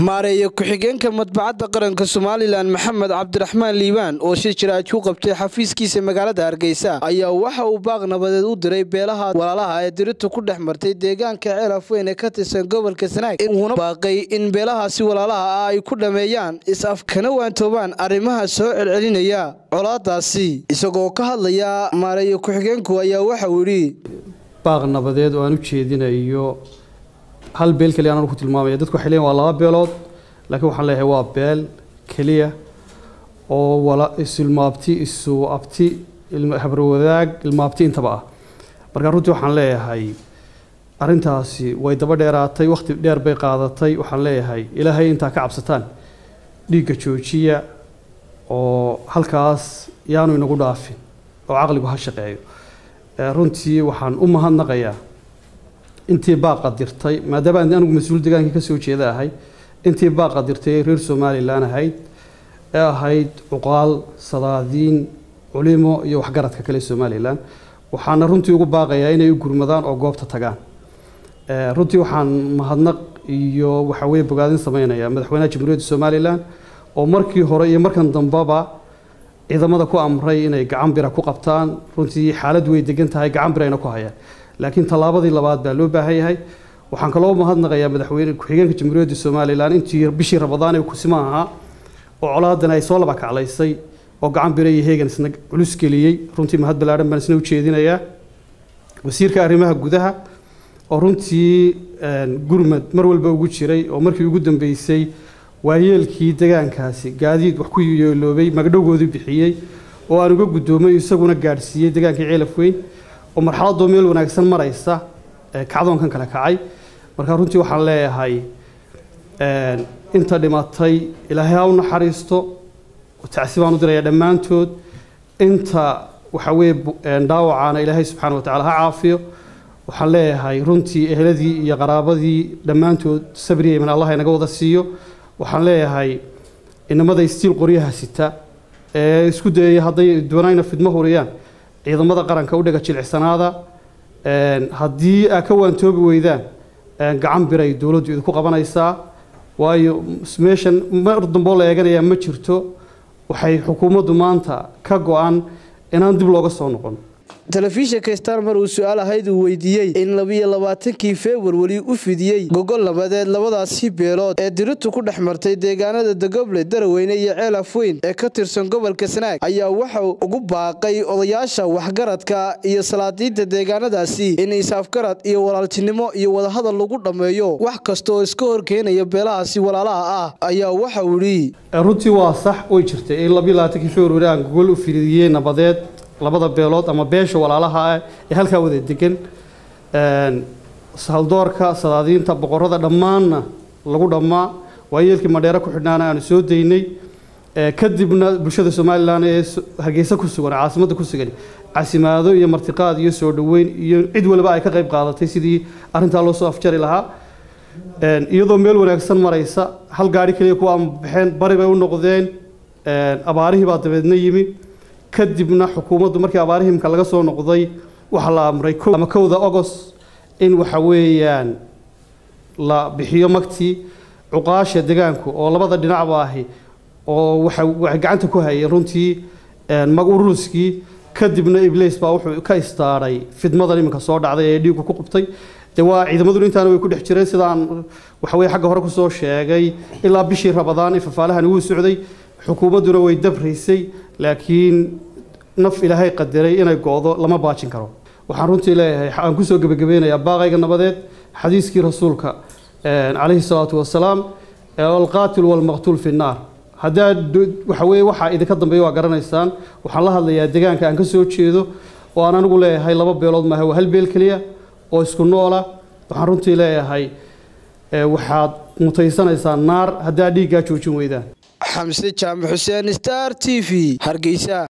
maareeye ku-xigeenka madbacadda qaranka somalilan maxamed cabdiraxmaan liibaan oo shir jiraaj ku qabtay xafiiskiisa magaalada hargeysa ayaa waxa uu baaq nabadeed u diray beelaha walaalaha ee diritu ku dhex martay deegaanka ceelaf weyn ee ka tirsan gobolka sanaag uuna baaqay in beelahaasi walaalaha ah ay ku dhammeeyaan is-af kana waantoobaan arrimaha soo celcelinaya colaadaasi isagoo ka hadlaya maareeye ku-xigeenku ayaa waxauu yidhi baaq nabadeed oo aan u jeedinayo hal beel keliya anaan ku tilmaamaya dadku waxay leeyihin waa laba beelood laakiin waxaan leeyahay waa beel keliya oo wala isilmaabti isu abti habarwadaag ilmaabti intaba ah marka runtii waxaan leeyahay arrintaasi way daba dheeraatay wakhti dheer bay qaadatay waxaan leeyahay ilaahay intaa ka cabsataan dhiigga joojiya oo halkaas yaanu inagu dhaafin oo caqligu ha shaqeeyo runtii waxaan u mahadnaqayaa intii baaqa dirtay maadaama aan anigu mas-uul degaankii kasoo jeeda ahay intii baaqa dirtay reer somalilan ahayd ee ahayd cuqaal sadaadiin culimo iyo waxgaradka kale somalilan waxaana runtii ugu baaqayaa inay u gurmadaan oo goobta tagaan runtii waxaan mahadnaq iyo waxaweye bogaadin sameynaya madaxweynaha jamhuuriyadda somalilan oo markii hore iyo markan dambeba ciidamada ku amray inay gacan bira ku qabtaan runtii xaalad way degan tahay gacan birayna ku hayaan laakiin tallaabadii labaad baa loo baahan yahay waxaan kaloo mahadnaqayaa madaxweyne ku-xigeenka jamhuuriyadda somalilan intii bishii rabadaan ee kusima ahaa oo colaadan ay soo laba kaclaysay oo gacan bira iyo heegan isna culus geliyey runtii mahad ballaadhan baan isna u jeedinayaa wasiirka arrimaha gudaha oo runtii gurmad mar walba ugu jiray oo markii ugu dambeysay waayeelkii degaankaasi gaadiid wax ku yeeloobay magdhowgoodii bixiyey oo aan uga guddoomay isaguna gaadhsiiyey degaankii ceelaf weyn oo marxaladoo meel wanaagsan maraysa kacdoonkan kale kacay marka runtii waxaan leeyahay inta dhimatay ilaahay ha u naxariisto tacsi baan u diraya dhammaantood inta waxa weye dhaawacaana ilaahay subxaana wa tacala ha caafiyo waxaan leeyahay runtii eheladii iyo qaraabadii dhammaantood sabriya iman allah inaga wada siiyo waxaan leeyahay inamada istiil qoryaha sita ee isku dayaya hadday doonayna fidmo huriyaan ciidamada qaranka u dhega jilicsanaada haddii aa ka waantoobi weydaan gacan biray dowladdu idinku qabanaysaa waayo meeshan mar damboo la eeganayaa ma jirto waxay xukuumaddu maanta ka go-an inaan dib looga soo noqon telefishinka star mar uu su-aal ahayd uu weydiiyey in labiyo labaatankii februari u fidiyey gogol nabadeed labadaasi beelood ee diritu ku dhex martay deegaanada dagoble daraweyne iyo ceelaf weyn ee ka tirsan gobolka sanaag ayaa waxau ugu baaqay odayaasha waxgaradka iyo salaadiinta deegaanadaasi in isaafgarad iyo walaaltinimo iyo wadahadal lagu dhammeeyo wax kasta oo iska horkeenaya beelahaasi walaalaha ah ayaa waxauu yidhi runtii waa sax way jirtay in labiyo labaatankii februari aan gogol u fidiyey nabadeed labada beelood ama beesha walaalaha ah ee halkaa wada degan haldoorka sadaadiinta boqorada dhammaanna lagu dhammaa waayeelkii madheere ku xidhnaana aanu soo daynay kadibna bulshada somalilan ee hargeysa ku sugan caasimadda ku sugan casimaado iyo martiqaad iyo soo dhoweyn iyo cid waliba ay ka qayb qaadatay sidii arrintaa loo soo afjari lahaa iyadoo meel wanaagsan maraysa hal gaari keliya kuwa ama baxeen bari bay u noqdeen abaarihii baa dabeedna yimi kadibna xukuumaddu markii abaarihimka laga soo noqday waxaa la amray ama kowda agost in waxa weeyaan la bixiyo magtii cuqaasha degaanku oo labada dhinacba ahi oo waxa waxay gacanta ku hayeen runtii mag uruuskii kadibna ibliis baa wuxuu ka istaadhay fidmadan iminka soo dhacday ee dhiigku ku qubtay dee waa ciidamaduna intaana way ku dhex jireen sidaan waxaweye xagga hore kusoo sheegay ilaa bishii rabadaan in fafaalahan ugu socday xukuumadduna way dabraysay laakiin naf ilaahay qadaray inay go-do lama baajin karo waxaan runtii leeyahay aan kusoo gebagabeynayaa baaqayga nabadeed xadiiskii rasuulka calayhi salaatu wasalaam alqaatil walmaqtuul fi nnaar haddaa waxa weye waxaa idinka dambeeya waa garanaysaan waxaan la hadlayaa degaanka aan ka soo jeedo oo aan anigu leeyahay laba beelood maaha waa hal beel keliya oo isku noola waxaan runtii leeyahay waxaad mutaysanaysaa naar haddaa dhiiggaa joojin weydaan xamse jaamac xuseen star t v hargeysa